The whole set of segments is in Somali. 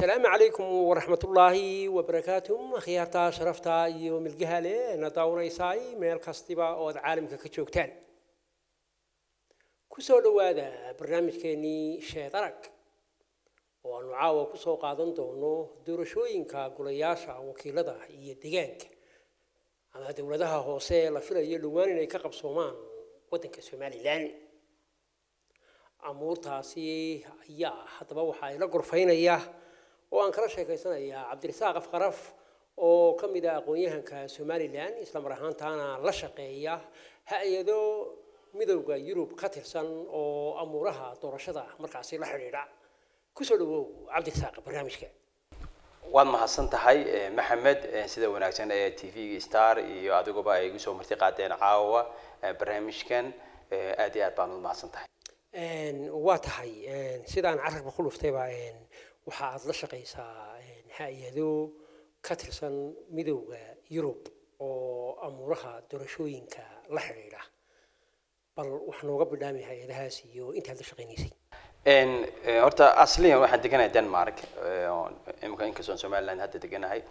asalaamu calaykum waraxmatullaahi wabarakaatuh akhyaarta sharafta iyo milgaha leh na daawanaysaay meel kastiba oo aad caalamka ka joogtaan kusoo dhowaada barnaamijkeenii sheed arag oo aanu caawa kusoo qaadan doono doorashooyinka golayaasha wakiilada iyo deegaanka ama dowladaha hoose la filayo dhowaan inay ka qabsoomaan waddanka somalilan amuurtaasi ayaa haddaba waxaa ila gorfaynaya oo aan kala sheekaysanayaa cabdirasaaq afqaraf oo ka mid ah aqoon-yahanka somalilan isla mar ahaantaana la shaqeeya ha-ado midowda yurub ka tirsan oo amuuraha doorashada markaasi la xidhiidha kusoo dhawow cabdirasaaq barnaamijka waad mahadsan tahay maxamed sida wanaagsan ee t v star iyo adiguba ay igu soo marti qaadeen caawa barnaamijkan aad iyo aad baan u mahadsan tahay waa tahay sidaan carabka ku dhuftayba waxa aad la shaqaysaa hay-ado ka tirsan midowda yurub oo amuuraha doorashooyinka la xidhiidha bal wax nooga bidhaami hay-adahaas iyo intaad la shaqaynaysay horta asliyan waxaan deganahay denmark imika inkastoon somaliland hadda deganahay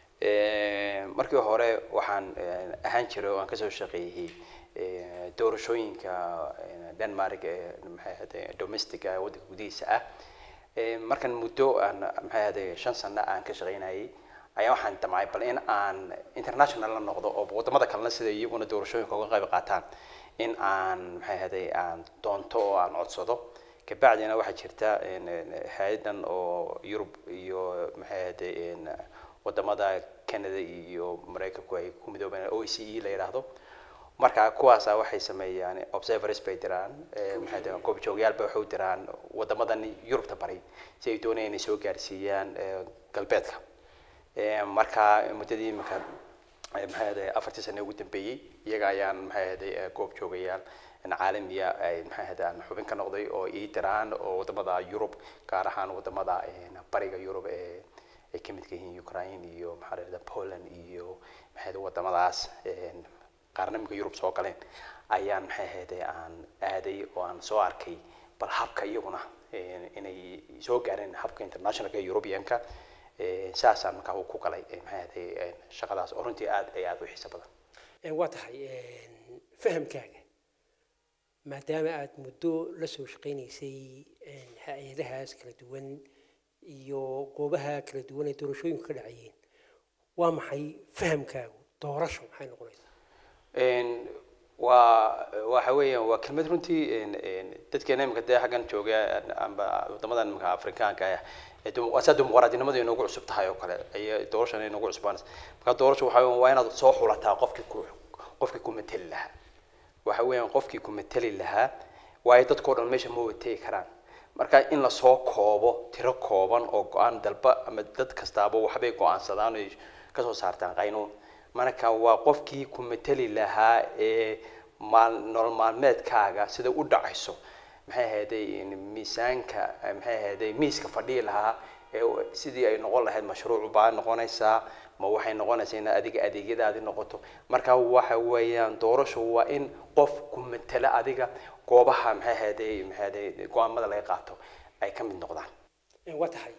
markii hore waxaan ahaan jiray oo aan kasoo shaqeeyey doorashooyinka denmark ee maxay ahade domestic ah waddanka gudihiisa ah markan muddo aan maxay ahade shan sano aan ka shaqeynayay ayaa waxaan damcay bal in aan international la noqdo oo wadamada kalena sida iyaguna doorashooyinka uga qayb qaataan in aan maxay ahade aan doonto oo aan codsado kabacdina waxaa jirta hay-adan oo yurub iyo maxay ahade wadamada canada iyo maraykanku ay ku midoobeen o e c e la yidhaahdo marka kuwaasa waxay sameeyaan observers bay diraan maxay goobjoogyaal bay waxay u diraan wadamadan yurubta bari si ay doonayaan inay soo gaarsiiyaan galbeedka marka muddadii iminka maxay ahday afartii sane ugu dambeeyey iyaga ayaan maxay ahday goob joogayaal caalamiya ay maxay ahday aan xubin ka noqday oo ii diraan oo wadamada yurub gaar ahaan wadamada bariga yurub ee ay ka midka yihiin ukraine iyo maxaa la yidhahda poland iyo maxay ahday wadamadaas qaarna imika yurub soo galeen ayaan maxay ahayde aan aaday oo aan soo arkay bal habka iyaguna inay soo gaareen habka internationalka europeanka saasaan markaa ku galay maxay ahayde shaqadaas oo runtii aad ay aad u xiiso badan waa tahay fahamkaaga maadaama aad muddo la soo shaqaynaysay hay-adahaas kala duwan iyo goobaha kala duwan ee doorashooyinku ka dhacayeen waa maxay fahamkaagu doorasho maxay noqonaysaa waa waxa weeyaan waa kelmad runtii dadkeena imika dee xaggan jooga amba wadamadan imika afrikaanka ah saa dimuqraadinimadu inoogu cusub tahay oo kale ay doorashan inoogu cusbaanaysa marka doorasho waxa weeyaan waa inaad soo xulataa qofkii ku qofkii ku mateli lahaa waxa weeyaan qofkii ku mateli lahaa waayo dadkao dhan meesha ma wategi karaan marka in lasoo koobo tiro kooban oo go-aan dalba ama dad kastaaba waxbay go-aansadaan oy kasoo saartaan qaynuun marka waa qofkii ku mateli lahaa ee maal nolol maalmeedkaaga sida u dhacayso maxay ahayday miisaanka maxay ahayday miiska fadhiyi lahaa ee sidii ay noqon lahayd mashruuc baa noqonaysaa ma waxay noqonaysaa in adiga adeegyadaadi noqoto marka waxa weeyaan doorasho waa in qof ku matela adiga goobaha maxay ahayday maxay ahayday go-aamada laga qaato ay ka mid noqdaan waa tahay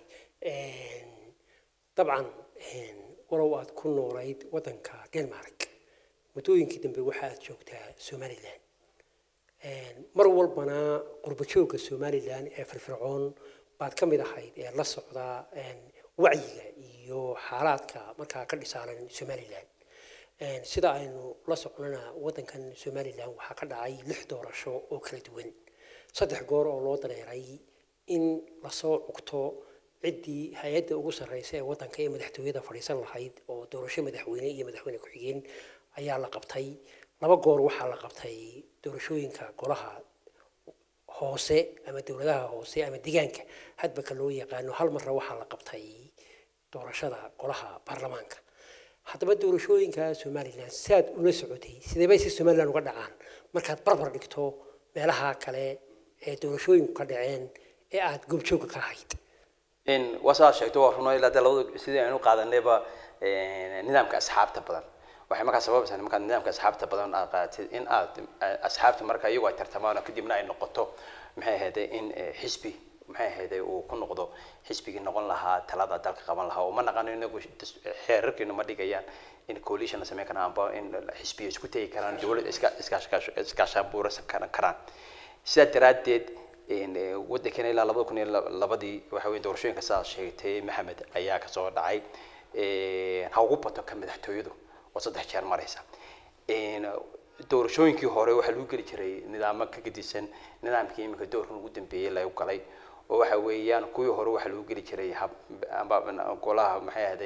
dabcan walow aad ku noolayd waddanka denmark muddooyinkii dambe waxa aad joogtaa somalilan mar walbana qurbo joogga somalilan ee firfircoon baad ka mid ahayd ee la socda wacyiga iyo xaalaadka markaa ka dhisaanan somalilan sida aynu la socnana waddankan somalilan waxaa ka dhacay lix doorasho oo kala duwan saddex goor oo loo dareeray in lasoo cugto ciddii hay-adda ugu sarreysa ee waddanka ee madaxtooyada fadhiisan lahayd oo doorasho madaxweyne iyo madaxweyne ku-xigeen ayaa la qabtay laba goor waxaa la qabtay doorashooyinka golaha hoose ama dowladaha hoose ama deegaanka hadba ka loo yaqaano hal marna waxaa la qabtay doorashada golaha baarlamaanka haddaba doorashooyinka somalilan saad ula socotay sidee bay si somalilan uga dhacaan markaad barbar dhigto meelaha kale ee doorashooyinku ka dhaceen ee aada goobjoogga ka ahayd waa saa sheegto waa runo ilaa dee labada sidii aynu qaadanayba nidaamka asxaabta badan waxay markaa sababaysaa markaad nidaamka asxaabta badan aad qaadatid in aad asxaabta marka iyagu ay tartamaan oo kadibna ay noqoto maxay ahayde in xisbi maxay ahayday uu ku noqdo xisbigii noqon lahaa talada dalka qaban lahaa oo ma naqano inagu das- xeerarkeenu ma dhigayaan in coalition la sameyn karaan amba in xisbiya isku tegi karaan dowlad iska iskaashkaash- iskaashaanbuursan karan karaan sidaa daraaddeed in, eh, waddankeena ilaa labada kun iyo la- labadii waxa weye doorashooyinka sidaas sheegtay maxamed ayaa kasoo dhacay Eh, ha ugu bato ka madaxtooyadu oo saddex jeer maraysa In, doorashooyinkii hore waxaa lagu geli jiray nidaamo ka gedisan nidaamkii iminka doorkan ugu dambeeyey lagu galay oo waxa weeyaan kuwii hore waxaa lagu geli jiray hab amba golaha maxay ahday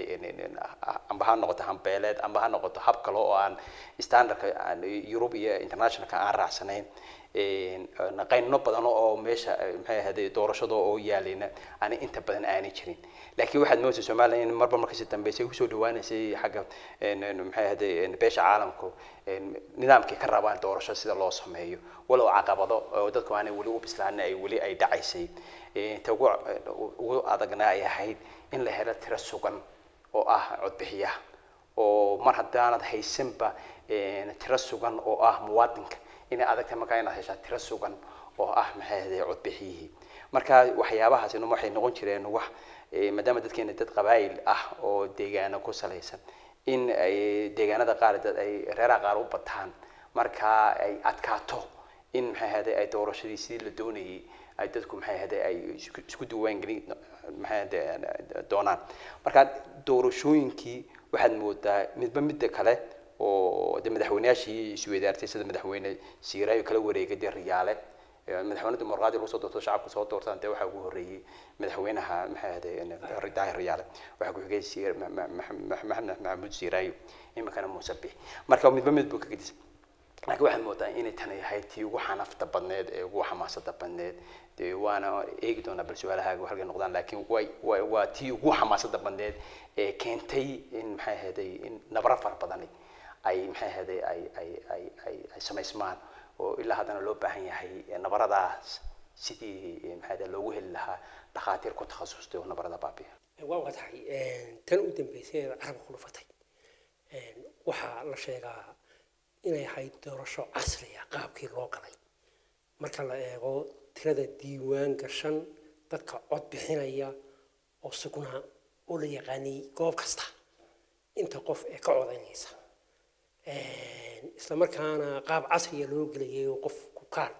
amba ha noqoto hambeeleed amba ha noqoto hab kale oo aan standardka aan Europe iyo internationalka aan raacsanayn een, een, qayno badan oo meesha eh, maxay ahday doorashada oo yaalina aan inta badan aanay jirin laakiin waxaad moodaysaa Soomaaliya in marba markasi dambeysay usoo dhawaanaysay xagga een, een, maxay ahday een, beesha caalamku een, nidaamkii ka rabaan doorasho sida loo sameeyo walow caqabado oo dadku aanay weli u bislaanin ay weli ay dhacaysay Een, ta ugu ugu adagna ay ahayd in la helo tiro sugan oo ah codbixiyaha oo mar haddaanad haysanba een, tiro sugan oo ah muwaadinka inay adag tahay markaa inaad heshaa tiro sugan oo ah maxay ahday codbixiyihii marka waxyaabahaasina waxay noqon jireen wax eh, maadaama dadkeena dad qabaayil ah oo deegaano ku salaysan in ay deegaanada qaar dad ay reeraha qaar u bataan marka ay adkaato in maxay ahday ay doorashadii sidii la doonayay ay dadku maxay ahday ay isku- isku diiwaangelin maxay ahday doonaan marka doorashooyinkii waxaad moodaa midba midda kale oo de madaxweyneyaashii isweydaartay sida madaxweyne siiraayo kala wareegay dee riyaale ee madaxweyne dimuqraadi lagu soo doorto shacabku soo doortaan dee waxaa ugu horreeyey madaxweynaha maxay ahday daahir riyaale waxaa ku xigay siir Ma- Ma- Ma- Ma- maxamed maxamuud siiraayo iminkana muuse bix marka midba mid buu ka gedisay laakiin waxaad moodaa inay tani ahayd tii ugu xanafta badneed ee ugu xamaasada badneed dee waana eegi doonaa bal su-aalahaaga halkay noqdaan laakiin way way waa tii ugu xamaasada badneed ee keentay in maxay ahayday in nabaro fara badani ay maxay ahayday ay ay ay ay ay samaysmaan oo ilaa haddana loo baahan yahay nabaradaas sidii maxay ahayday loogu heli lahaa dhakhaatiir ku takhasustay oo nabarada baabiya waa waa tahay een, tan u dambeysay ee carabka ku dhufatay Een, waxaa la sheegaa inay ahayd doorasho casri ah qaabkii loo galay marka la eego tirada diiwaan gashan dadka cod bixinaya oo sugnaa oo la yaqaanay goob kasta inta qof ee ka codaynaysa Een, isla markaana qaab casriya loo gelayay oo qofku kaadh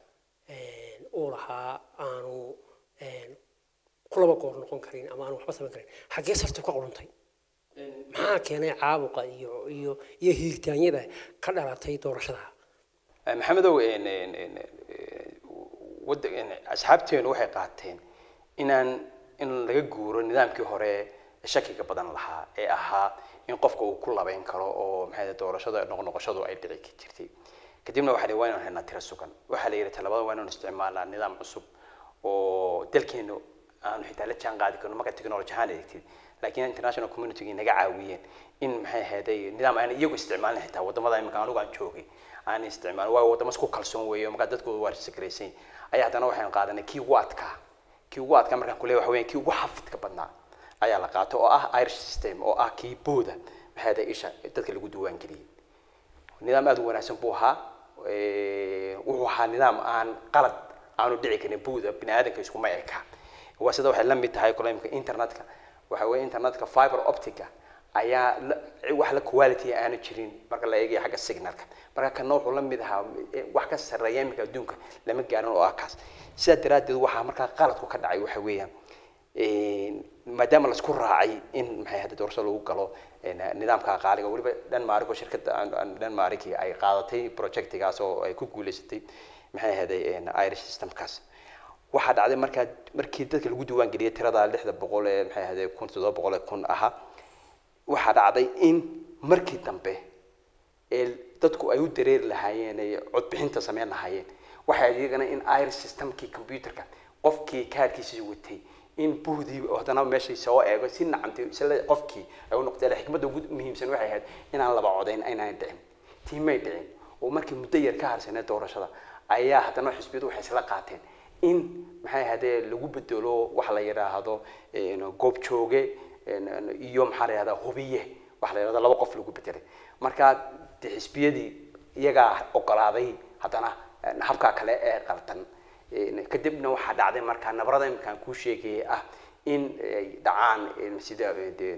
een, uu lahaa aanu een, ku laba goor noqon karin ama aanu waxba samayn karin xaggee sartu ka quruntay maxaa keenay caabuqa iyo iyo iyo hiiritaanyada ka dhalatay doorashada maxamedow een, een, een, een, wadda een, asxaabteenu waxay qaateen inaan in laga guuro nidaamkii hore ee shakiga badan lahaa ee ahaa in qofka uu ku labeyn karo oo maxay ahayd doorashada noqnoqoshadu ay dhici ka jirtay kadibna waxaa la waa inaan helnaa tiro sugan waxaa la yidhi talabada waa inaan isticmaalnaa nidaam cusub oo dalkeenu aanu xitaa la jaan qaadi karno marka technology ahaan eegtid laakiin international community naga caawiyeen in maxay ahayday nidaam aan iyagu isticmaalin xitaa wadamada imika anugu aan joogay aan isticmaalin waayo wadamo isku kalsoon weeye markaa dadkooda waa sakraysan ayaa haddana waxaan qaadanay kii ugu adkaa kii ugu adkaa markaan kuleeyahay waxa weeyaan kii ugu xafidka badnaa ayaa la qaato oo ah irish system oo ah kii booda maxay ahayday isha dadka lagu diiwaan geliyey nidaam aad u wanaagsan buu ahaa Eh, wuxuu ahaa nidaam aan qalad aanu dhici karin buuda bini aadamka iskuma eka waa sida waxay la mid tahay kole imika internetka waxa weeye internetka fiber optica ayaa la- wax la quality aanu jirin marka la eegayo xagga signalka marka kana wuxuu la mid ahaa eh, wax ka sarreeya imika adduunka lama gaarin oo ah kaas sidaa daraaddeed waxaa markaa qaladku ka dhacay waxa weeyaan een, maadaama laisku raacay in maxay hadda doorasho lagu galo een, nidaamka qaaliga weliba denmark oo shirkadda aan- aan denmark ay qaadatay projectigaas oo ay ku guuleysatay maxay ahaday een, irish systemkaas waxaa dhacday markaa markii dadka lagu diiwaan geliyay tirada lixda boqol ee maxay ahaday kun toddoba boqol ee kun ahaa waxaa dhacday in markii dambe ee dadku ay u dareeri lahaayeen ay codbixinta sameyn lahaayeen waxay iyagana in irish systemkii computerka qofkii kaarkiisa watay in buhdii haddana meeshay soo eego si nacamtay isla qofkii ay u noqotay xikmadda ugu muhiimsan waxay ahayd inaan laba codayn aynaan dhicin tiimay dhicin oo markii muddo yar ka harsanay doorashada ayaa haddana xisbiyadu waxay isla qaateen in maxay ahaydee lagu bedelo waxa la yidhaahdo een, goob jooge een, een, iyo maxaa la yidhahdaa hubiye waxa la yidhahdo laba qof lagu bedelay marka de xisbiyadii iyagaa ogolaaday haddana een, habkaa kale ee qaldan Een, kadibna waxaa dhacday markaa nabarada iminkaan kuu sheegayay ah in ay dhacaan een, sida eh, dee,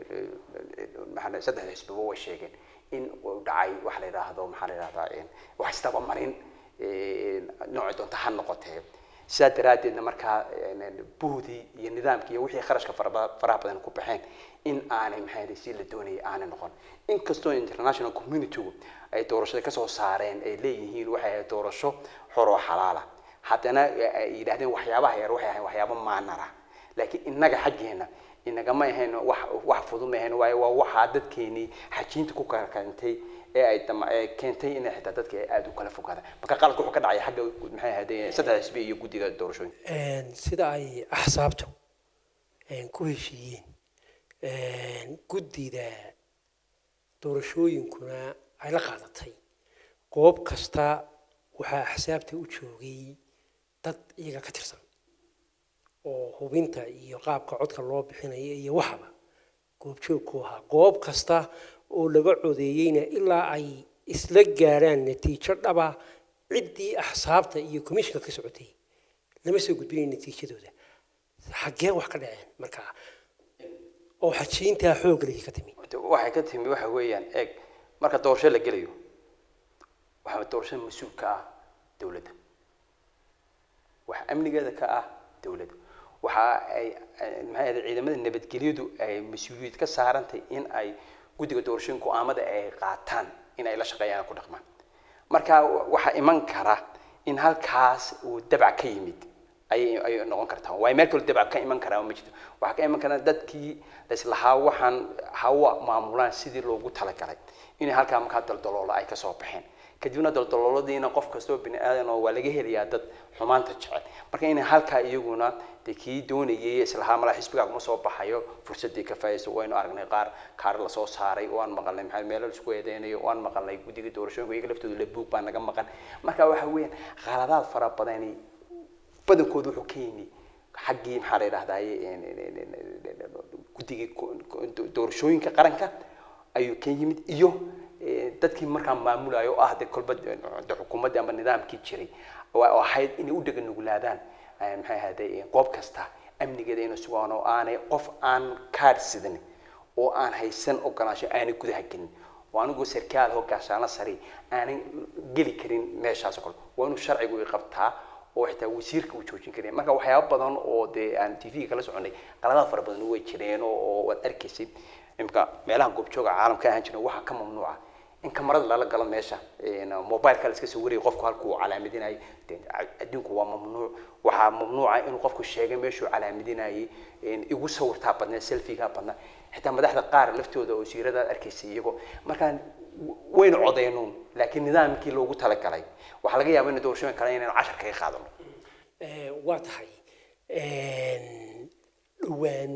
maxaa la- saddex xisbiba way sheegeen in uu dhacay waxa la yidhaahdo maxaa la yidhahdaa een, wax isdabamarin een, noocay doonta ha noqotee sidaa daraaddeedna markaa een, buhdii iyo nidaamkii iyo wixii kharashka faraba- faraha badan ku baxeen in aanay maxaa yidhi si la doonayay aanay noqon inkastoo international communitygu ay doorashada kasoo saareen ay leeyihiin waxay ahayd doorasho xor oo xalaala haddana ay yidhahdeen waxyaabaha yar waxay ahayn waxyaabo maanara laakiin innaga xaggeena inagama ahayn wax wax fudud ma ahayn waayo waa waxaa dadkeenii xajiinta ku kala keentay ee ay dama- ee keentay inay xitaa dadka ay aada u kala fogaadaan marka qaladka wuxuu ka dhacay xagga maxay ahayd saddex xisbi iyo guddiga doorashooyinka Een, sida ay axsaabtu een, ku heshiiyeen een, guddida doorashooyinkuna ay la qaadatay goob kasta waxaa axsaabta u joogay dad iyaga ka tirsan oo hubinta iyo qaabka codka loo bixinayo iyo waxaba goobjoog ku ahaa goob kasta oo laga codeeyeyna ilaa ay isla gaaraan natiijo dhaba ciddii axsaabta iyo komishinka ka socotay lama soo gudbinayn natiijadooda xaggee wax ka dhaceen markaa oo xajiintaa xoog leh ka timi waxay ka timi waxa weeyaan eeg marka doorasho la gelayo waxaa doorashada mas-uul ka ah dowladda waxa amnigeeda ka ah dowladda waxa ay ay- maxay ahayd ciidamada nabadgelyadu ay mas-uuliyad ka saarantay in ay guddiga doorashooyinka go'aamada ay qaataan in ay la shaqeeyaan ku dhaqmaan marka waxaa iman kara in halkaas uu dabac ka yimid ayay ayay noqon kartaa waayo meel kale dabac ka iman karaa ma jirto waxaa ka iman karaa dadkii laislahaa waxaan hawa maamulaan sidii loogu talagalay inay halkaa markaa daldaloola ay kasoo baxeen kadibna daldalooladiina qof kastoo bini aadan oo waa laga helayaa dad xumaanta jecel marka inay halkaa iyaguna dee kii doonayay islahaa malaa xisbigaa kuma soo baxayo fursadii ka faaiso waynu aragnay qaar kaar lasoo saaray waan maqalnay maxaa meelo laisku eedeynayo waan maqalnay guddiga doorashooyinka iyaga laftooda la buug baa naga maqan marka waxa weeyaan khaladaad fara badani badankoodu wuxuu ka yimi xaggii maxaa la yidhahdaye guddigii doorashooyinka qaranka ayuu ka yimid iyo eh, dadkii markaa maamulayo oo ah de kolba de xukuumaddii ama nidaamkii jiray oo oo ahayd inay u dhega nuglaadaan eh, maxay ahaaday goob kasta amnigeeda inay sugaan oo aanay qof aan kaadh sidan oo aan haysan ogolaansho aanay gudaha gelin oo anigu sarkaal hoggaashaano sare aanay geli karin meeshaas oo kale waa inuu sharcigu i qabtaa oo xitaa wasiirka uu joojin karin marka waxyaabo badan oo dee aan t v kala soconay qaladaad fara badan way jireen oo oo waad arkaysay imka meelaha goobjooga caalamka ahaan jiray waxaa ka mamnuuca in kamarada lala galo meesha mobileka la iska soo wariyay qofku halkuu calaamadinayo dee adduunku waa mamnuuc waxaa mamnuuca inuu qofku sheegay meeshuu calaamadinayay igu sawirtaa badnaa selfigaa badnaa xitaa madaxda qaar laftooda oo siirada arkaysay iyagoo markaa waynu codeynuun laakiin nidaamkii loogu talagalay waxaa laga yaaba in doorashooyin kale inaynu cashar kaga qaadano Eh, waa tahay dhowaan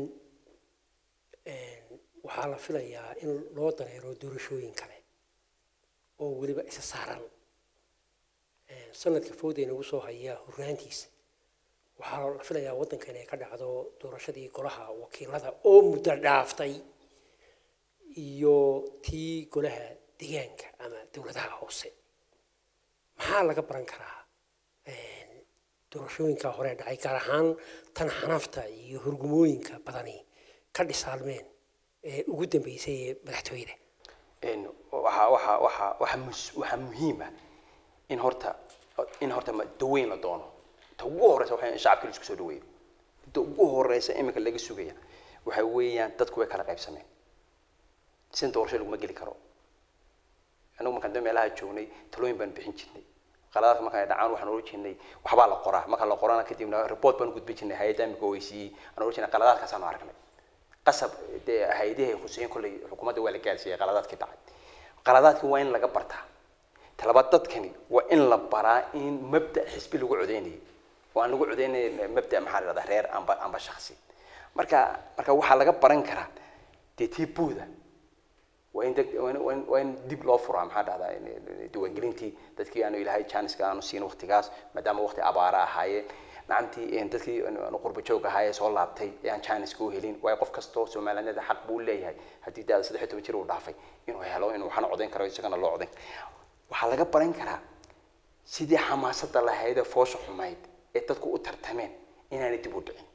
waxaa la filayaa in loo dareero doorashooyin kale oo weliba isa saaran Eh, sanadka fowda inagu soo haya horraantiisa waxaa la filayaa waddanka inay ka dhacdo doorashadii golaha wakiilada oo muddo dhaaftay iyo tii golaha deegaanka ama dowladaha hoose maxaa laga baran karaa doorashooyinka hore dhacay gaar ahaan tan xanafta iyo hurgumooyinka badani ka dhisaalmeen ee ugu dambeysay ee madaxtooyada een waxa waxa waxa waxa mus- waxa muhiim ah in horta in horta ma- daweyn la doono ta ugu horeysa waxaa in shacabka la isku soo dhaweeyo ta ugu horeysa iminka laga sugaya waxa weeyaan dadku way kala qaybsameen sin doorasho laguma geli karo anigu markaan dee meelaha joognay talooyin baan bixin jirnay qaladaadka markaan ay dhacaan waxaan oran jirnay waxbaa la qoraa marka la qorana kadibna report baan gudbin jirnay hay-adda imika oysiiyey aan oran jirnay qaladaadkaasaanu aragnay qasab dee hay-adahay khuseen kolley xukuumadda waa la gaarsiiyey qaladaadkii dhacay qaladaadkii waa in laga bartaa talabaad dadkani waa in la baraa in mabda xisbi lagu codeynayo oo aan lagu codeynay mabda maxaa la dhahdaa reer amba amba shaksi marka marka waxaa laga baran karaa dee tii buuda waa in deg- waa in- waa in- waa in dib loo furaa maxaa dhahdaa diiwaangelintii dadkii aanu ilaahay janiska aanu siin waqtigaas maadaama waqti abaara ahaayeen nacamtii een dadkii aanu qurba joog ahaayee soo laabtay ee aan janiska u helin waayo qof kastoo soomaaliyada xaq buu leeyahay haddii daada saddex iyo toban jir uu dhaafay inuu helo inuu waxna codayn karo isagana loo codayn waxaa laga baran karaa sidii xamaasadda lahayd ee foosha xumayd ee dadku u tartameen inaanay dib u dhicin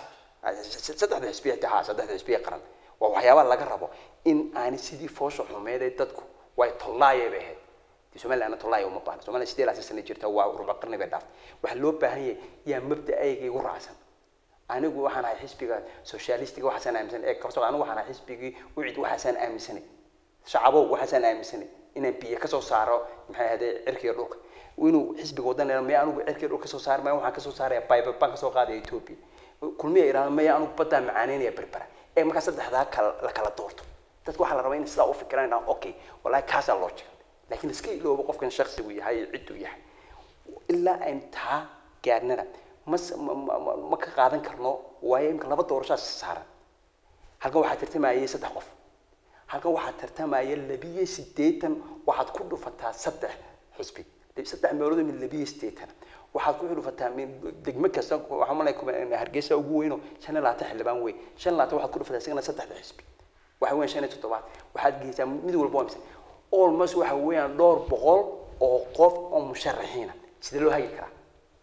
saddexda xisbiya ha saddexda xisbiya qaran waa waxyaabaha laga rabo in aanay sidii foosha xumeed ee dadku way tollaayay bay ahayd dee somaliland tollaaya uma baahna somaliland sidee laasi sana jirta waa ruba qarni bay dhaaftay waxaa loo baahan yahay yaa mabda'ayga igu raacsan anigu waxaan ahay xisbiga socialistiga waxaasaan aaminsanay ee kabso anigu waxaan ahay xisbigii ucid waxaasaan aaminsanay shacabow waxaasaan aaminsanay inaan biyo kasoo saaro maxay ahaydee cirkiga dhulka inuu xisbiga wadan maya anigu cirkiga dhulka kasoo saar maya waxaan kasoo saaraya bible baan kasoo qaadaya ethiopia kulmiya idhahda maya anigu baddaan macaaneynaya berbera ee markaa saddexdaa kala la kala doorto dadka waxaa la rabaa in sidaa u fikiraan idhaha okay wallahi kaasaa loo jira laakiin iska iloobo qofkan shaksigu yahay cidduu yahay ilaa ayn taa gaadhnana mas ma ma ma ka qaadan karno waayo imika laba doorashaas saaran halkan waxaa tartamayay saddex qof halkan waxaa tartamaya labiyo siddeetan waxaad ku dhufataa saddex xusbi saddex meelood min labiyo siddeetan waxaad ku dhufataa min degmo kasta waxaan malaya hargeysa ugu weyno shan iyo labaatan xildhibaan wey shan iyo labaatan waxaad ku dhufataa isagana saddexda xisbi waxa weeyaan shan iyo toddobaad waxaad geysaa mid walba waa mise almost waxa weeyaan dhowr boqol oo qof oo musharaxiina sidee loo hagi karaa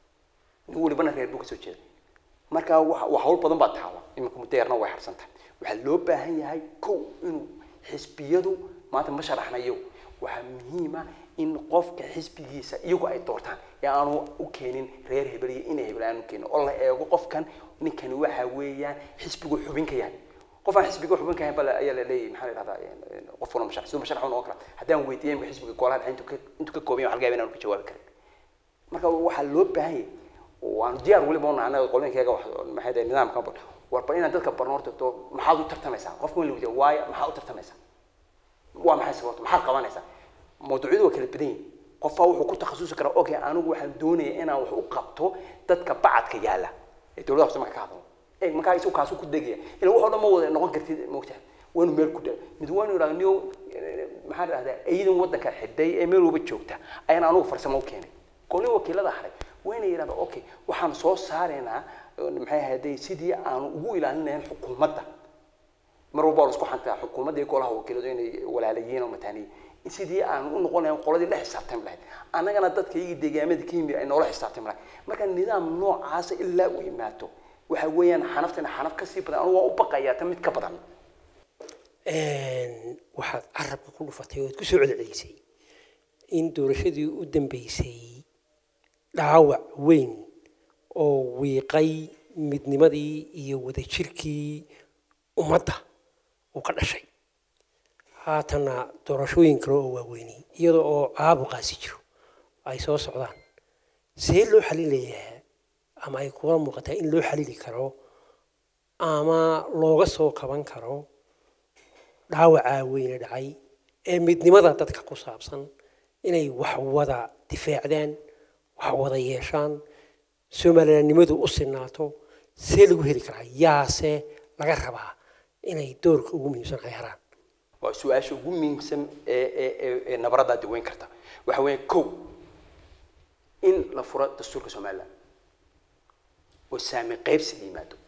nin walibana reer buu kasoo jeeda marka wa hawl badan baa taala iminka mudeerna way harsan tahay waxaa loo baahan yahay kow inuu xisbiyadu maanta ma sharaxnayo waxaa muhiima in qofka xisbigiisa iyagu ay doortaan ee aanu u keenin reer hebel iyo inay hebel aanu keenin oo la eego qofkan ninkani waxa weeyaan xisbigu xubin ka yahay qof aan xisbiga xubin ka yahay bal ayaa la leeyahay maxaa la yidhahdaa qof wala musharax siduu musharax u noqon kara haddaan weydiiyay imika xisbiga golaha dhexe intuu ka intuu ka kooban yahay waxaa laga yaabaa inaanu ka jawaabi karin marka waxaa loo baahan yahay waanu diyaar weliba una anaga qolooyinkayga wax maxay tahay nidaamka warba inaad dadka barno horta to maxaad u tartamaysaa qofka in la weydiiyo waayo maxaad u tartamaysaa waa maxay sababta maxaad qabanaysaa mawduucyadu waa kala badan yihin qofaa wuxuu ku takhasusi karaa okay anigu waxaan doonaya inaan wax u qabto dadka bacadka yaala ee dowladda hoose marka ka hadlo ee markaa isagu kaasu ku degaya ila wax oo dhan ma wada noqon kartid moogtahay waanu meel ku dhaa mid waanu idhahda niyo maxaa dhahdaa ciidan waddanka xidhay ee meel walba joogta ayaan anigu farsamo u keenay golin wakiilada haray wayna yidhahda okay waxaan soo saaraynaa maxay ahayday sidii aanu ugu ilaalin lahayn xukuumadda mar walba waa la isku xantaa xukuumadda iyo golaha wakiiladu inay walaalayiin oo mataaniyin sidii aan u noqon lahayn qoladii la xisaabtami lahayd annagana dadka iyagii deegaamada ka yimid ay noola xisaabtami lahayd marka nidaam noocaasa ilaa uu yimaado waxa weeyaan xanaftana xanaf kasii badan anu waa u baqayaa ta mid ka badan waxaad carabka ku dhufatay oo aad ku soo celcelisay in doorashadii u dambeysay dhaawac weyn oo wiiqay midnimadii iyo wadajirkii ummadda uu ka dhashay haatanna doorashooyin kale oo waaweynay iyada oo caabuqaasi jiro ay soo socdaan see loo xalilayaa ama ay kula muuqataa in loo xalili karo ama looga soo kaban karo dhaawacaa weyne dhacay ee midnimada dadka ku saabsan inay wax wada difaacdaan wax wada yeeshaan somalilandnimadu u sinaato see lagu heli karaa yaase laga rabaa inay doorka ugu muhiimsan ay haraan waa su-aasha ugu muhiimsan ee ee ee nabaraddaa daweyn karta waxa weeye kow in la furo dastuurka somaliland oo saami qaybsi yimaado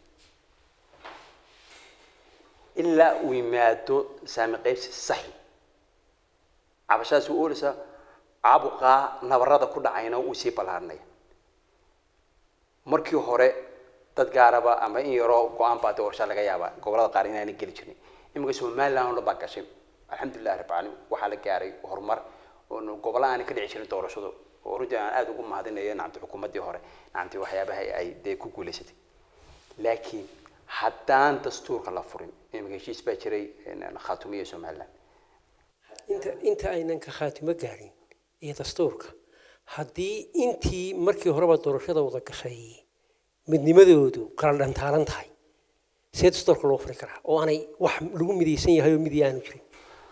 ilaa uu yimaado saami qaybsi saxi cabashadaas u ooleysa caabuqaa nabarada ku dhacayna uu sii ballaaranaya markii hore dad gaaraba ama in yaroo go-aan baa doorasha laga yaabaa gobolada qaar inaana geli jirin iminka somaliland oo dhan baa gashay alxamdulillahi rabbi caalamiin waxaa la gaaray horumar oo gobolla aanay ka dhici jirin doorashadu oo runtii aan aada ugu mahadinayo nacamti xukuumaddii hore nacamti waxyaabaha ay dee ku guulaysatay laakiin haddaan dastuurka la furin iminka heshiis baa jiray khaatumiya somaliland inta inta aynan ka khaatimo gaarin iyo dastuurka haddii intii markii horeba doorashada wada gashay midnimadoodu kala dhantaalan tahay see dastuurka loo furi karaa oo aanay wax lagu midaysan yahay oo midii aanu jirin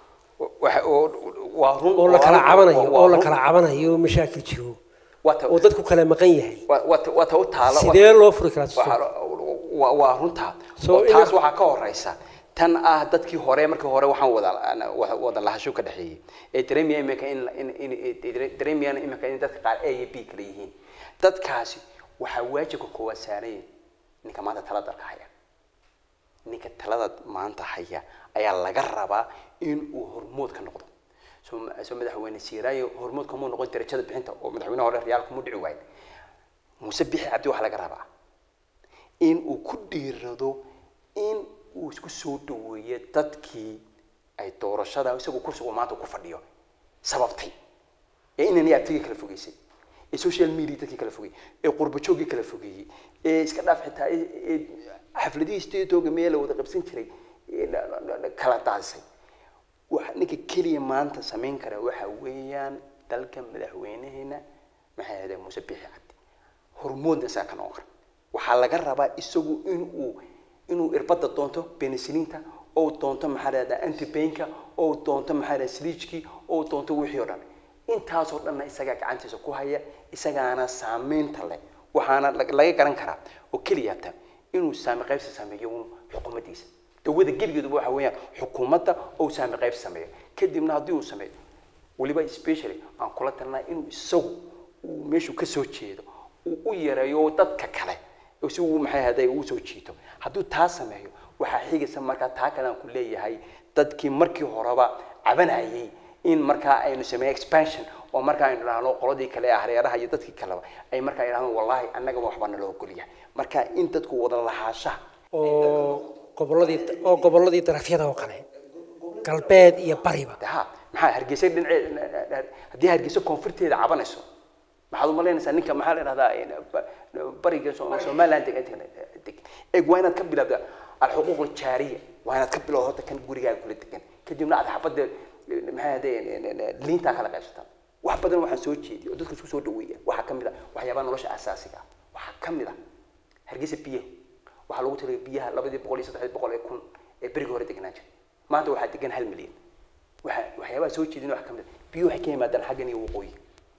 waa run oo la kala cabanayo oo la kala cabanayo oo mashaakil jiro oo dadku kala maqan yahay waa ta u taala sidee loo furi karaa dastuurka waa waa runtaa So, oo in- taas waxaa ka horeysa tan ah dadkii hore markii hore waxaan wada wa- wada lahasho ka dhexeeyey ee dareemaya iminka in in in dareemayaan iminka in dadka qaar a iyo b kala yihiin dadkaasi waxaa waajibka koowaad saaraya ninka maanta talada dalka haya ninka talada maanta haya ayaa laga rabaa in uu hormood ka noqdo soo soo madaxweyne siiraayo hormood kamuu noqon darajada bixinta oo madaxweyne hore reyaal kuma dhici waayo muuse bixi cabdi waxaa laga rabaa in uu ku dhiirado in uu isku soo dhaweeyo dadkii ay doorashada isagu kursigu maanta ku fadhiyo sababtay ee inani abtigii kala fogeysay ee social media dadkii kala fogeeyey ee qurbajoogii kala fogeeyey ee iska dhaaf xitaa ee- ee xafladihii steetooga meel la wada qabsan jiray ee la- la- la- la kala daadisay waxa ninka keliya maanta samayn kara waxa weeyaan dalka madaxweynaheena maxay ahayd muuse bixi cabdi hormoodna saa ka noqon kara waxaa laga rabaa isagu inuu inuu irbada doonto penicillinta oo doonto maxaa lahahdaa antibainka oo doonto maxaa lahahdaa sliijkii oo doonto wixii oo dhan intaasoo dhanna isagaa gacantiisa ku haya isagaana saameynta leh waxaana lag- laga garan karaa oo keliya hata inuu saami qaybsi sameeyo uun xukuumaddiisa dawada gebigeeduba waxa weeyaan xukuumadda oo saami qaybsi sameeyo kadibna haddii uu sameeyo weliba especially aan kula talnaa inuu isagu uu meeshuu ka soo jeedo uu u yareeyo dadka kale oo si uu maxay ahaaday uu soo jiito hadduu taa sameeyo waxaa xigaysa markaa taa kale aan ku leeyahay dadkii markii horeba cabanayay in markaa aynu sameeyo expansion oo markaa aynu dhahno qoladii kale ee hareeraha iyo dadkii kaleba ay markaa yidhahdaan wallahi annagaba waxbaa naloo ogolyahay marka in dadku wada lahaashaha oo gobolladii oo gobolladii darafyada oo kale galbeed iyo bariba de ha maxaa hargeysa dhinacee haddii hargeysa koonfurteeda cabanayso maxaad umalaynaysaa ninka maxaa la dhahdaa bariga So- somaliland deg deg eeg waa inaad ka bilowda alxuquuq aljaariya waa inaad ka bilowda horta kan gurigaaga kula degan kadibna aad xabadda maxay ahde liintaa kala qaybsataan wax badan waxaan soo jeediy oo dadka isku soo dhaweeya waxaa ka mid a waxyaabaha nolosha asaasiga ah waxaa ka mid a hargeysa biyaha waxaa lagu taliyay biyaha labadii boqol iyo saddexdii boqol ee kun ee berigii hore degnaan jiray maanta waxaa degan hal milyan waxa waxyaabaha soo jeedin wax ka mid a biyuhu waxay ka yimaadaan xaggan iyo waqooyi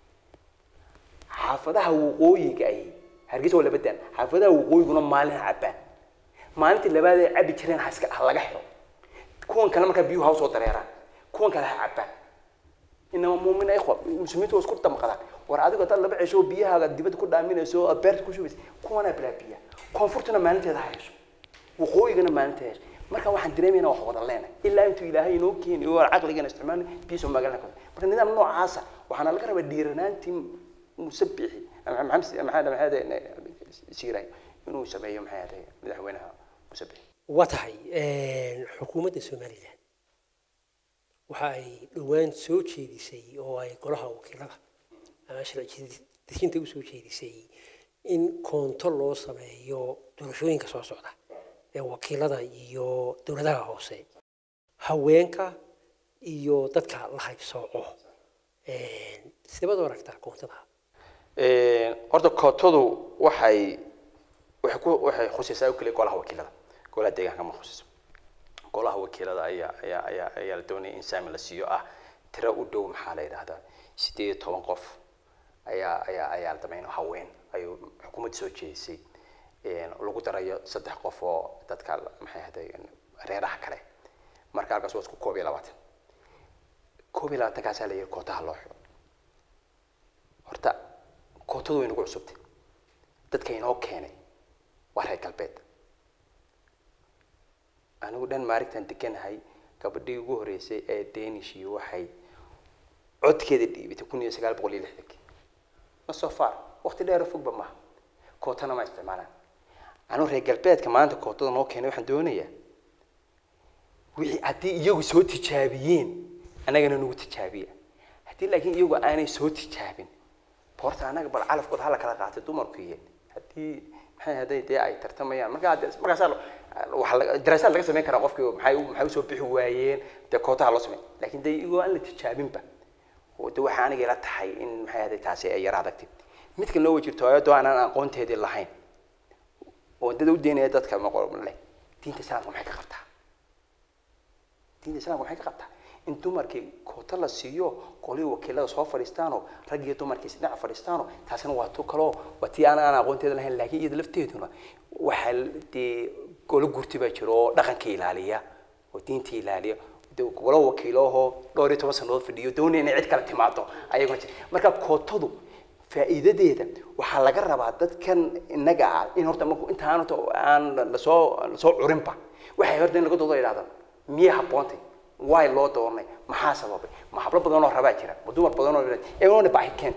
xaafadaha waqooyiga ay hargeysa waa laba daan xaafadaha waqooyiguna maalin ha cabaan maalintii labaad ay cabi jireen ha iska ha laga xiro kuwan kale markaa biyuhu ha usoo dareeraan kuwan kale ha cabaan inama muumina ikhwa muslimiintu waa isku damqadaan war adigo hadaad laba cesho oo biyahaaga dibadda ku dhaaminayso oo aad beerta ku shubaysa kuwanaa bilaa biyaha koonfurtuna maalinteeda ha hesho waqooyigana maalinteeda hesho marka waxaan dareemaynaa wax wada leenahay ilaa intuu ilaahay inoo keeni oo aan caqligana isticmaalin biyihiisa magaalada ka marka nidaam noocaasa waxaana laga rabaa dhiiranaantii musabixi ama maxamed maxamed maxamed siiray inuu sameeyo maxay ahayd madaxweynaha musabixi waa tahay xukuumadda somalilan waxa ay dhowaan soo jeedisay oo ay golaha wakiilada ama sharci dejinta usoo jeedisay in koonto loo sameeyo doorashooyinka soo socda ee wakiilada iyo dowladaha hoose haweenka iyo dadka la haybsooco sidebaad u aragtaa koontada horta kootadu waxay waxay ku waxay khusaysaa oo keliya golaha wakiilada golaha deegaanka ma khusayso golaha wakiilada ayaa ayaa ayaa ayaa la doonaya in saami la siiyo ah tiro u dhow maxaa la yidhahdaa sideed iyo toban qof ayaa ayaa ayaa la damayno haween ayuu xukuumadda soo jeedisay lagu darayo saddex qof oo dadka maxay ahday reeraha kale marka halkaas waa isku koob iyo labaatan koob iyo labaatankaasaa la yidhi kootaha loo xiro horta kootadu way nagu cusubtay dadka inoo keenay waa reer galbeed anigu dhan maarigtan deganahay gabadhii ugu horeysay ee danishii waxay codkeeda dhiibatay kun iyo sagaal boqol iyo lixdankii ma so far waqti dheer oo fogba maaha kootana ma isticmaalaan anigu reer galbeedka maanta kootada noo keenay waxaan doonayaa wixii haddii iyagu soo tijaabiyeen annagana nagu tijaabiya haddii laakiin iyagu aanay soo tijaabin horta anaga bal calafkooda hala kala qaatay dumarku iyo haddii maxay haday dee ay tartamayaan markaa markaasaa waa daraasaad laga samayn karaa qofkii maxay maxay usoo bixi waayeen dee kootaha loo samey laakiin dee iyagoo aan la tijaabinba de waxaa aniga ila tahay in maxay haday taasi ay yara adagtay midkan loo wajirto ayadoo aanan aqoonteedii lahayn oo dad u deynaya dadka maqol leh diinta islaamka maxay ka qabtaa diinta islaamka maxay ka qabtaa in dumarkii koota la siiyo qolihii wakiilada soo fadhiistaano rag iyo dumarkii isdhinac fadhiistaano taasina waa tu kaloo waa tii aan aan aqoonteeda lahayn laakiin iyada lafteeduna waxaa dee golo gurti baa jiro oo dhaqanka ilaaliya oo diinta ilaaliya golo wakiilahoo dhowr iyo toban sanadood fadhiyo doonaya inay cid kale timaado ayaguna jira marka kootadu faa'iidadeeda waxaa laga rabaa dadkan innaga ah in horta marku intaan horta aan lasoo lasoo curinba waxay horta in laga doodo idhahda miyay habboontay waay loo doornay maxaa sababay ma hablo badan oo rabaa jira ma dumar badan oo iyaguna baahi keentaa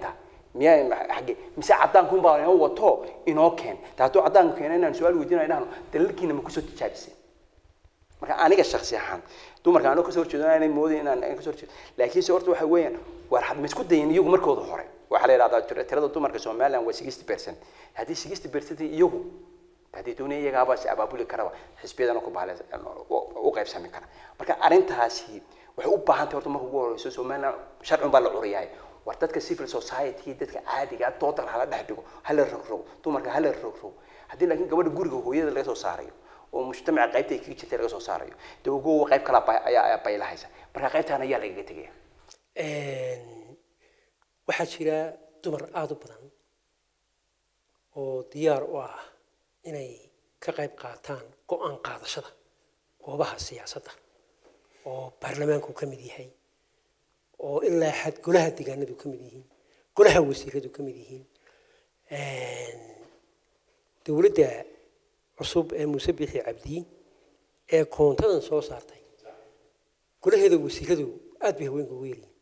miyaa xagge mise caddaankuun baa inoo wato inoo keen ta hadduu caddaanku keena inaan su-aal weydiinayo dhahno dalalkiina ma kusoo tijaabisay marka aniga shaksi ahaan dumarka anoo kasoo horjeedo aanay moodin inaan aan kasoo horjeedo laakiinse horta waxa weeyaan war had ma isku dayin iyagu markooda hore waxaa la yidhahdaa tir- tirada dumarka somaliland waa sixty percent haddii sixty percent iyagu haddii doonaya iyagaaba si abaabuli karaba xisbiyadana ku baale u qaybsami kara marka arrintaasi waxay u baahan tahay horta marka ugu horeyso somaliland sharcun baa la curiyahay war dadka civil society dadka caadiga ah dooda hala dhex dhigo hala rogrogo dumarka hala rogrogo haddii laakiin gabadha guriga hooyada laga soo saarayo oo mujtamaca qaybta ay kaga jirtay laga soo saarayo dee ugowa qayb kala bay- ayaa ayaa baylahaysa marka qaybtaan ayaa lagaga tegaya waxaa jira dumar aada u badan oo diyaar u ah inay ka qayb qaataan go-aan qaadashada goobaha siyaasadda oo baarlamaanku ka mid yahay oo ilaa xad golaha deegaanadu ka mid yihiin golaha wasiiradu ka mid yihiin dowladda cusub ee muuse bixi cabdi ee koontadan soo saartay golaheeda wasiiradu aad bay haweenka ugu yaryihiin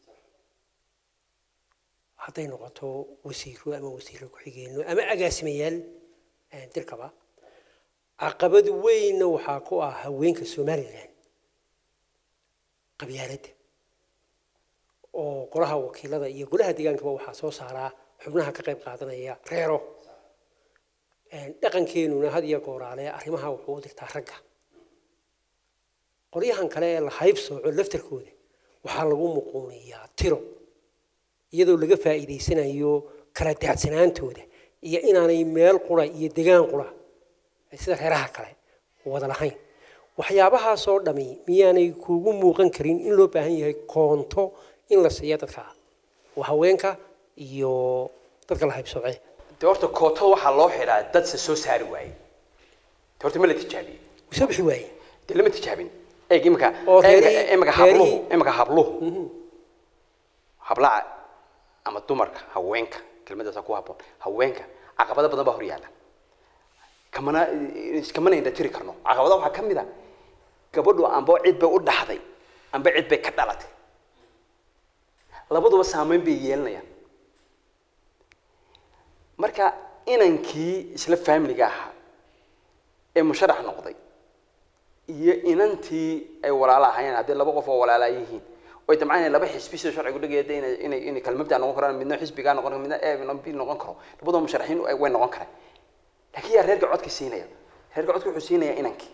hadday noqoto wasiiro ama wasiiro ku-xigeenno ama agaasimayaal dirkaba caqabad weynna waxaa ku ah haweenka somalilan qabyaaladda oo golaha wakiilada iyo golaha deegaankaba waxaa soo saaraa xubnaha ka qayb qaadanaya reero dhaqankeenuna had iyo gooraale arrimaha wuxuu u dirtaa ragga qolyahan kale ee la hayb sooco laftarkooda waxaa lagu muquuniyaa tiro iyadoo laga faa'iidaysanayo kala daadsanaantooda iyo inaanay meel qura iyo degaan qura sida reeraha kale wada lahayn waxyaabahaasoo dhami miyaanay kuugu muuqan karin in loo baahan yahay koonto in la siiya dadka waa haweenka iyo dadka la haybsooce de horta kooto waxaa loo xidhaa dad se soo saari waayey de horta ma la tijaabiyey wuu soo bixi waaye de lama tijaabin eeg imika Oo reerihii- imika habluhu reerihii- imika habluhu hablaha ama dumarka haweenka kelmadaasa ku haboon haweenka caqabado badan baa hor yaalla kamana iskamana indha tiri karno caqabada waxaa ka mid a gabadhu amba cid bay u dhaxday amba cid bay ka dhalatay labaduba saameyn bay yeelanayaan marka inankii isla faamiliga ahaa ee musharax noqday iyo inantii ay walaalo ahaayeen haddii laba qof oo walaalaa yihiin oy dabcan inay laba xisbi sida sharcigu dhigaya de inay inay inay kala mabda noqon karaan midna xisbigaa noqon karo midna e midna b noqon karo labadoo musharaxiin way noqon karaan laakiin yaa reerka codka siinaya reerka codka wuxuu siinayaa inankii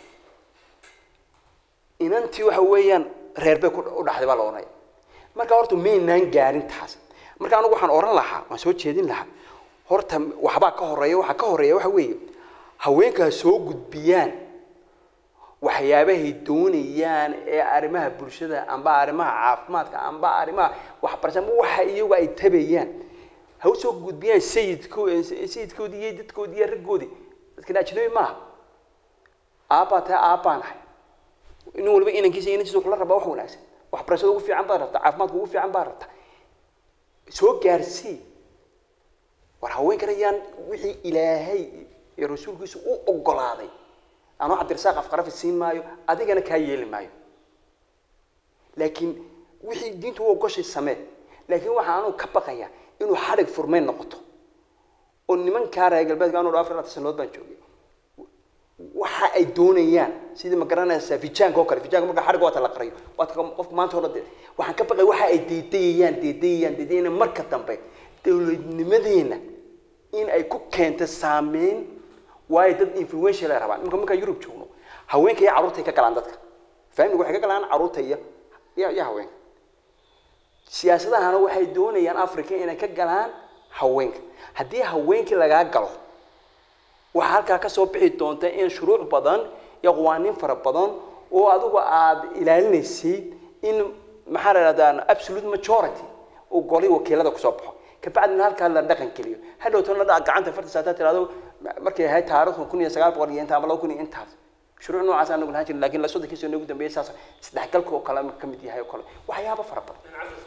inantii waxa weeyaan reer bay ku u dhaxday baa la odhanaya marka horta maynaan gaarin taas marka anigu waxaan oran lahaa waan soo jeedin lahaa horta waxbaa ka horeeya waxaa ka horeeya waxa weeye haweenkaa soo gudbiyaan waxyaabahay doonayaan ee arrimaha bulshada amba arrimaha caafimaadka amba arrimaha waxbarashada amba waxa iyagu ay tabayaan ha u soo gudbiyaan sayidko sayidkoodii iyo dadkoodii iyo raggoodii dadkan ajnabi maaha aabbaa tahay aabbaan ahay nin waliba inankiisa inantiisa kula rabaa wax wanaagsan waxbarashada ugu fiican baad rabtaa caafimaadka ugu fiican baad rabtaa soo gaarsii war haweenkan ayaan wixii ilaahay iyo rasuulkiisu u ogolaaday anuu cabdirasaaq afqarafi siin maayo adigana kaa yeeli maayo laakiin wixii diintu u ogoshay samee laakiin waxaa anuu ka baqaya inuu xadhig furmeyn noqoto oo nimankaa reer galbeedka anuu afar laatan sanood baan joogay waxa ay doonayaan sidii ma garanaysaa fijaanka oo kale fijaanka marka xadhig waata la qariyo waata qofka maanta hore dee waxaan ka baqaya waxa ay deedayayaan deedayayaan deedayayaan marka dambe dowladnimadeena in ay ku keento saameyn waayo dad influential ay rabaan imika markaan yurub joogno haweenka iyo carruurtay ka galaan dadka faamiliga waxay ka galaan carruurta iyo iyo iyo haweenka siyaasadahana waxay doonayaan africa inay ka galaan haweenka haddii haweenkii lagaa galo waxaa halkaa kasoo bixi doonta in shuruuc badan iyo qawaaniin fara badan oo adigu aada ilaalinaysid in maxaa la ihahdaa absolute majority uu golay wakiilada kusoo baxo kabacdina halkaa la dhaqan geliyo hadhowtan la gacanta fartiisa hadaa tirahdo markay ahayd taarikhdu kun iyo sagaal boqol iyo inta ama laba kun iyo intaas shuruuc noocaas aan nagu lahaan jirin lakin la soddonkiisa nagu dambeeyay saas isdhexgalka oo kale ka mid yahay oo kale waxyaaba fara badan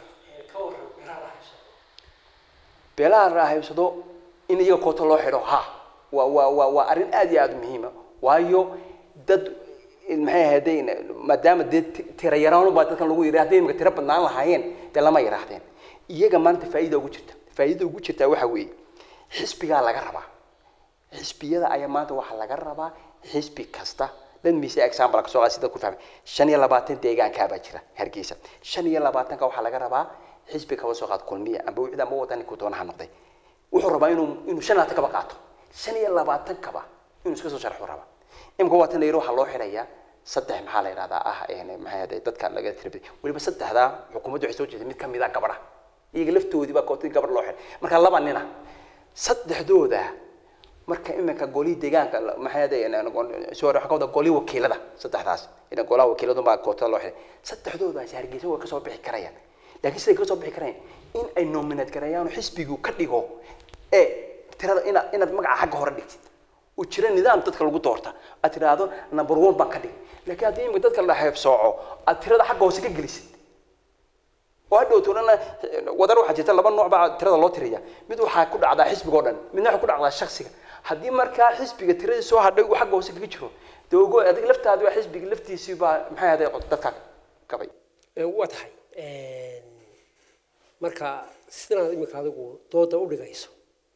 beelaha raahaybsado in iyaga koota loo xidho ha waa waa waa waa arrin aad iyo aada muhiima waayo dad maxay ahayday maadaama dee tira yaraan baa dadkan lagu yidhi hadday imika tiro badnaan lahaayeen dee lama yidhaahdeen iyaga maanta faa'iida ugu jirta faa'iidada ugu jirtaa waxa weeye xisbigaa laga rabaa xisbiyada ayaa maanta waxaa laga rabaa xisbi kasta let me say example kasoo qaad sida ku fahmay shan iyo labaatan deegaankaabaa jira hargeysa shan iyo labaatanka waxaa laga rabaa xisbi kaba soo qaad kulmiya amba wixda amba wadani ku doonaha noqday wuxuu rabaa inuu inuu shan labaatan kaba qaato shan iyo labaatan kaba inuu iska soo sharxu rabaa imika waatan layiri waxaa loo xidhayaa saddex maxaa la yidhahdaa ah maxay ahday dadka laga tirabay weliba saddexdaa xukuumaddu waxay soo jeeday mid kamid ah gabadha iyaga laftoodii baa kootadii gabadh loo xidhay marka laba nina saddexdooda marka iminka golihii deegaanka maxay ahday soo waxa ka wada golihii wakiilada saddexdaas ina golaha wakiiladu baa kootada loo xidhay saddexdoodaasi hargeysa way kasoo bixi karayaan laakiin siday kasoo bixi karayaan in ay nominate gareeyaan xisbigu ka dhigo ee tirada inaad inaad magaca xagga hore dhigtid uu jira nidaam dadka lagu doorta aad tiraahdo number one baan ka dhig laakiin haddii imika dadka la xeebsooco aad tirada xagga hoose ka gelisid oo hadhow toodhana wadar waxaa jirta laba nooc baa tirada loo tiriya mid waxaa ku dhacdaa xisbiga oo dhan midna waxaa ku dhacdaa shaksiga haddii markaa xisbiga tiradii soo hadhay uu xagga hoose kaga jiro dee ogo adig laftaadi waa xisbiga laftiisii baa maxay ahday dadka gabay waa tahay marka sidanaad imika adigu dooda u dhigayso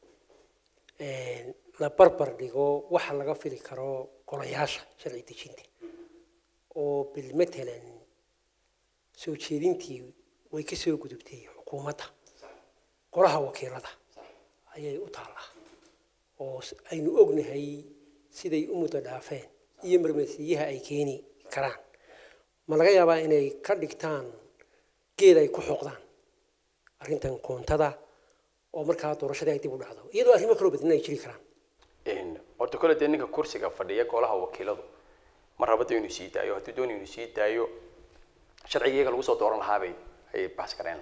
la barbar dhigo waxa laga fili karo golayaasha sharci dejinta oo bil matalan soo jeedintii way ka soo gudubtay xukuumadda golaha wakiilada ayay u taallaa oo aynu ognahay siday u muddo dhaafeen iyo marmarsiiyaha ay keeni karaan ma laga yaabaa inay ka dhigtaan geed ay ku xoqdaan arrintan koontada oo markaa doorashadii ay dib u dhacdo iyadoo arrimo kaloo badnan ay jiri karaan horta kole dee ninka kursiga fadhiya golaha wakiiladu ma rabada inuu sii daayo hadduu doonayo inuu sii daayo sharciga iyaga lagu soo dooran lahaabay ayay baas garayn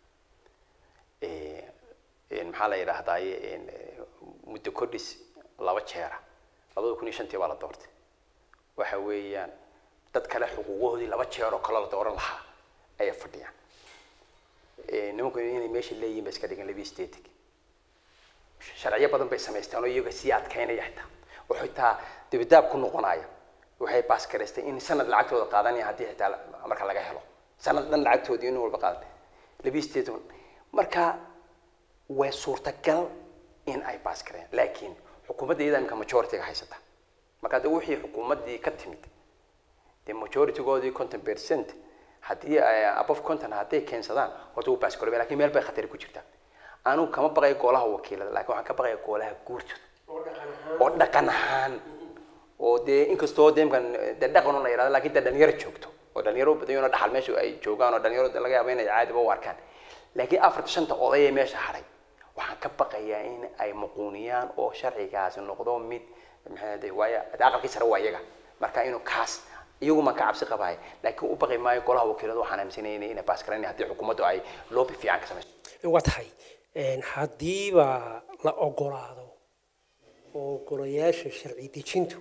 lahaayeen maxaa la yidhaahdaaye muddo kordhis laba jeera labada kun iyo shantii baa la doortay waxa weeyaan dad kale xuquuqahoodii laba jeer oo kale la dooran lahaa ayay fadhiyaan nimanku inay meesha leeyihin bay iska dhigan labi static sharciyo badan bay samaysteen oo iyaga sii adkaynaya xitaa oo xitaa dibadaab ku noqonaya waxay baas garaystay in sanad lacagtooda qaadanaya haddii xitaa marka laga helo sanad dhan lacagtoodii in walba qaadan labi state marka way suurtagal in ay baas gareen laakiin xukuumadda iyada imika majority-ga haysata marka de wixii xukuumaddii ka timid dee majority-goodii conton percent haddii above conton hadday keensadaan horta wuu baas garoobay lakin meel bay khatari ku jirtaa anugu kama baqayo golaha wakiilada lakin waxaan ka baqaya golaha guurtooda oo dhaqan ahaan oo dee inkastoo de imkan de dhaqan la yidhahdo lakin de dhalinyaro joogto oo dhalinyaro badan oo dhaxal meesha ay joogaan oo dhalinyaro laga yaabo inay caadiba u arkaan laakiin afarta shanta oday ee meesha hadhay waxaan ka baqayaa in ay muquuniyaan oo sharcigaasi noqdo mid maxay de waayo de aqalkii sare waa iyaga marka inuu kaas iyagu maan ka cabsi qabahay laakiin u baqi maayo golaha wakiiladu waxaan aaminsanaya inay baas garan haddii xukuumaddu ay loobi fiican ka samayso waa tahay haddiiba la ogolaado oo golayaasha sharci dejintu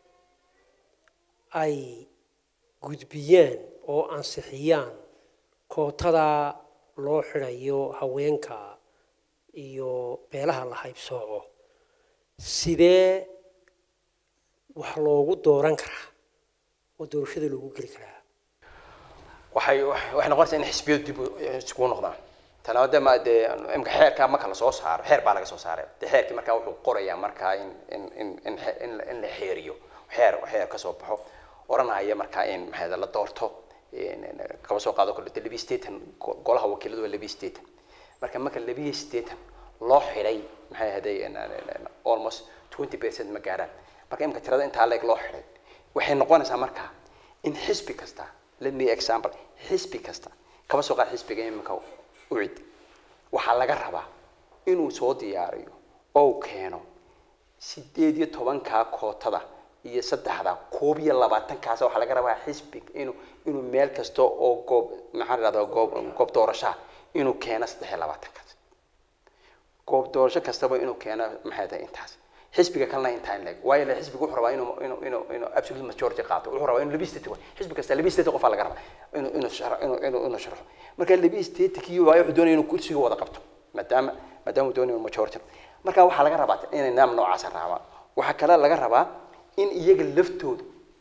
ay gudbiyaan oo ansixiyaan kootada loo xidhayo haweenka iyo beelaha la haybsooco sidee wax loogu dooran karaa oo doorashada loogu geli karaa waxay waxay noqonaysaa in xisbiyadu dib iskugu noqdaan tana de ma dee imka xeerka marka lasoo saaro xeer baa laga soo saaray de xeerkii markaa wuxuu qorayaa markaa in in in in in in la xeeriyo xeer xeer kasoo baxo oranaya markaa in maxay la doorto kaba soo qaado kale labi staten golaha wakiiladu waa labi staten marka marka labi staten loo xidhay maxay ahaday almost twenty percent ma gaaraan marka imka tirada intaa leeg loo xidhay waxay noqonaysaa markaa in xisbi kasta let me example xisbi kasta kaba soo qaad xisbiga imika ucid waxaa laga rabaa inuu soo diyaariyo oo keeno sideed iyo tobankaa kootada iyo saddexda koob iyo labaatankaas waxaa laga rabaa xisbi inuu inuu meel kasta oo goob maxaa la dhahdaa goob goob doorashaa inuu keeno saddex iyo labaatankaas goob doorasho kastaba inuu keeno maxay tahay intaas xisbiga kalena intaa in leeg waayo le xisbiga wuxuu rabaa inuu inuu inuu inuu absolute majority qaato wuxuu rabaa inuu labi state xisbi kasta labi state qofaa laga rabaa inuu inuu sharo inuu inuu inuu sharxo marka labi state kii waayo wuxuu doonaya inuu kursiga wada qabto maadaama maadaama uu doonayo majority marka waxaa laga rabaa inay nidaam noocaas raacaan waxaa kale laga rabaa in iyaga laftoodu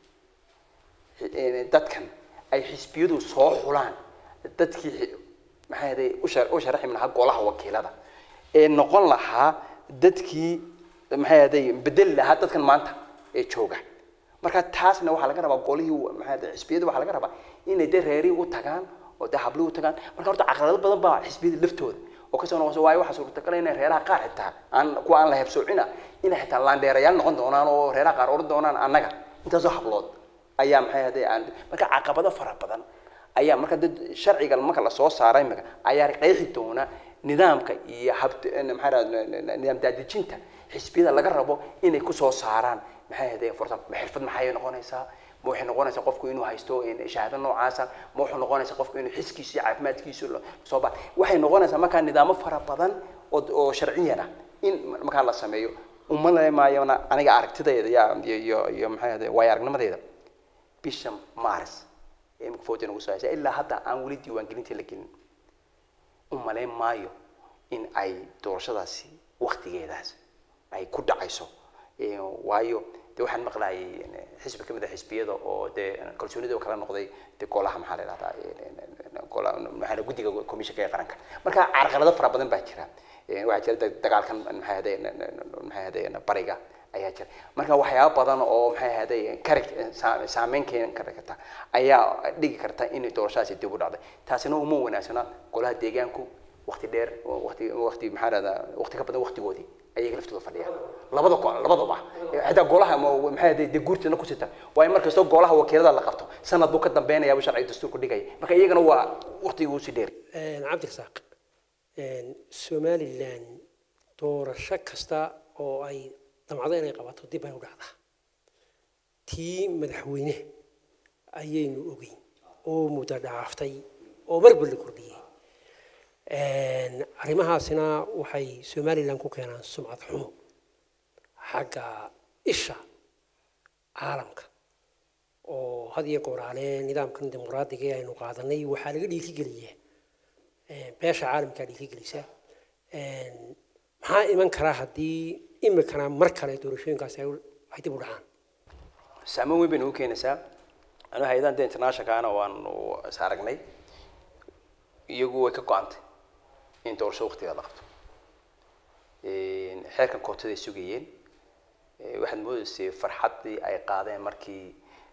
dadkan ay xisbiyadu soo xulaan dadkii maxay ahaday u sharaxi lahaa golaha wakiilada ee noqon lahaa dadkii maxay ahaday bedeli lahaa dadkan maanta ee jooga marka taasna waxaa laga rabaa golihii maxay ahaday xisbiyada waxaa laga rabaa inay dee reerihii u tagaan oo dee hablihii u tagaan marka horta caqabado badan baa xisbiyada laftooda oo kasoo noqoso waayo waxaa suurtagal inay reeraha qaar xitaa aan kuwa aan la hebsoocina inay xitaa laandheerayaal noqon doonaan oo reeraha qaar oran doonaan annaga intaasoo hablood ayaa maxay ahaday aan marka caqabado fara badan ayaa marka dad sharciga marka la soo saaray imika ayaa qeexi doona nidaamka iyo hab maxaa rahda nidaam daadejinta xisbiyada laga rabo inay kusoo saaraan maxay ahaday fursa ma xirfad maxay noqonaysaa ma waxay noqonaysaa qofku inuu haysto shahaado noocaasa ma wuxuu noqonaysaa qofku inuu xiskiisa iyo caafimaadkiisu soo ba waxay noqonaysaa markaa nidaamo fara badan oo oo sharciyana in markaa la sameeyo umaleemaayona aniga aragtidayda iyo iyo iyo maxay ahaday waayo aragnimadayda bisha maris ee imika foota nagu soo haysa ilaa hadda aan weli diiwaangelintii la gelin u malayn maayo in ay doorashadaasi waktigeedaas ay ku dhacayso waayo de waxaan maqlayay xisbi kamid a xisbiyada oo dee kalsoonida kala noqday de golaha maxaa la idhahdaa gola maxaa guddiga commissionka ee qaranka marka carqalado fara badan baa jira waxaa jira dagaalkan maxay ahaday maxay ahaday bariga ayaa jira marka waxyaaba badan oo maxay ahaday kari saameyn keeni karta ayaa dhigi karta in doorashadaasi dib u dhacday taasina uma wanaagsana golaha deegaanku waqti dheer waqti waqti maxaa lahdaa waqti ka badan waqtigoodii ayaga laftooda fadhiya labada go labadaba xitaa golaha maxay ahaday dee guurtana ku sita waayo markastoo golaha wakiilada la qabto sanad buu ka dambeynaya sharci dastuurku dhigaya marka iyagana waa waqtigii usii dheer cabdirasaaq somalilan doorasho kasta oo ay damcdo inay qabato dib ay u dhacdaa tii madaxweyne ayaynu ogeyn oo muddo dhaaftay oo marba la kordhiyey arrimahaasina waxay somalilan ku keenaan sumcad xumo xagga isha caalamka oo had iyo gooraale nidaamkan dimuqraadiga ee aynu qaadanay waxaa laga dhiirigeliyaa beesha caalamkaa dhiirigelisa maxaa iman karaa haddii imikana mar kale doorashooyinkaasi ay dib u dhacaan saameyn weyn baynu u keenaysaa anu hay-adahan de internationalkaana waanu is aragnay iyagu way ka go-antay in doorasho waqtigeeda la qabto xeerkan kootaday sugayeen waxaad moodaysay farxaddii ay qaadeen markii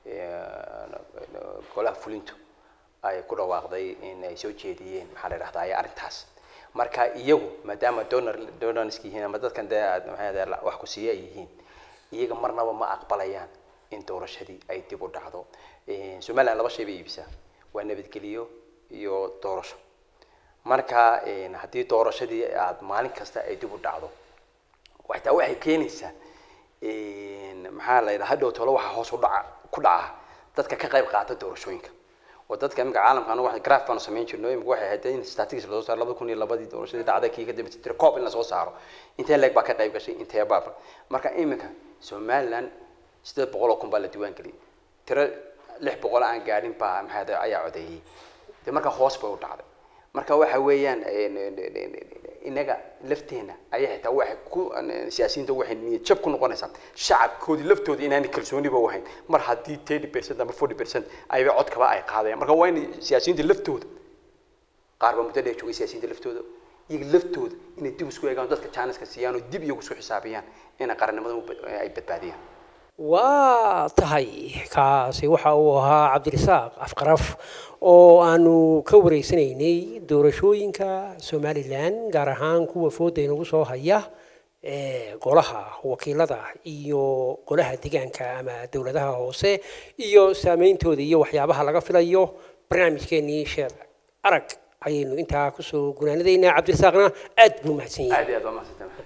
golaha fulintu ay ku dhawaaqday in ay soo jeediyeen maxaa la idhahdaa ay arrintaas marka iyagu maadaama donor donorska yihiin ama dadkan dee maxaa wax ku siiya ay yihiin iyaga marnaba ma aqbalayaan in doorashadii ay dib u dhacdo somaliland laba shay bay iibisaa waa nabadgeliyo iyo doorasho marka haddii doorashadii aad maalin kasta ay dib u dhacdo xitaa waxay keenaysaa maxaa la yidhaha hadhow tolo waxaa hoos u dhaca ku dhaca dadka ka qayb qaata doorashooyinka oo dadka iminka caalamka anagu graph baanu samayn jirno imika waxay ahayd in statistics lasoo saaro labada kun iyo labadii doorashadii dhacday kii ka dambeysay tira coob in lasoo saaro intee leeg baa ka qayb gashay intee baa marka iminka somaliland sideed boqol oo kun baa la diiwaan geliyay tiro lix boqol aan gaadhin baa maxaa ayaa codeeyey de marka hoos bay u dhacday marka waxa weeyaan inaga lafteena ayaa xitaa waxay ku siyaasiyiinta waxay niyad jab ku noqonaysaa shacabkoodii laftooda inaanay kalsooniba u hayn mar haddii thirty percent ama forty percent ayba codkaba ay qaadayaan marka waa in siyaasiyiinta laftooda qaar baa muddo dheer joogay siyaasiyiinta laftooda iyaga laftooda inay dib isku eegaan dadka jaaniska siiyaan oo dib iyagu isku xisaabiyaan ina qarannimada ay badbaadiyaan waa tahay kaasi waxa uu ahaa cabdirasaaq afqaraf oo aanu ka wareysanaynay doorashooyinka somalilan gaar ahaan kuwa fooda inagu soo haya golaha wakiilada iyo golaha deegaanka ama dowladaha hoose iyo saameyntooda iyo waxyaabaha laga filayo barnaamijkeenii sheer arag ayaynu intaa kusoo gunaanadaynaa cabdirasaaqna aad buu mahadsan yahay aad iyo aad waa mahadsantahay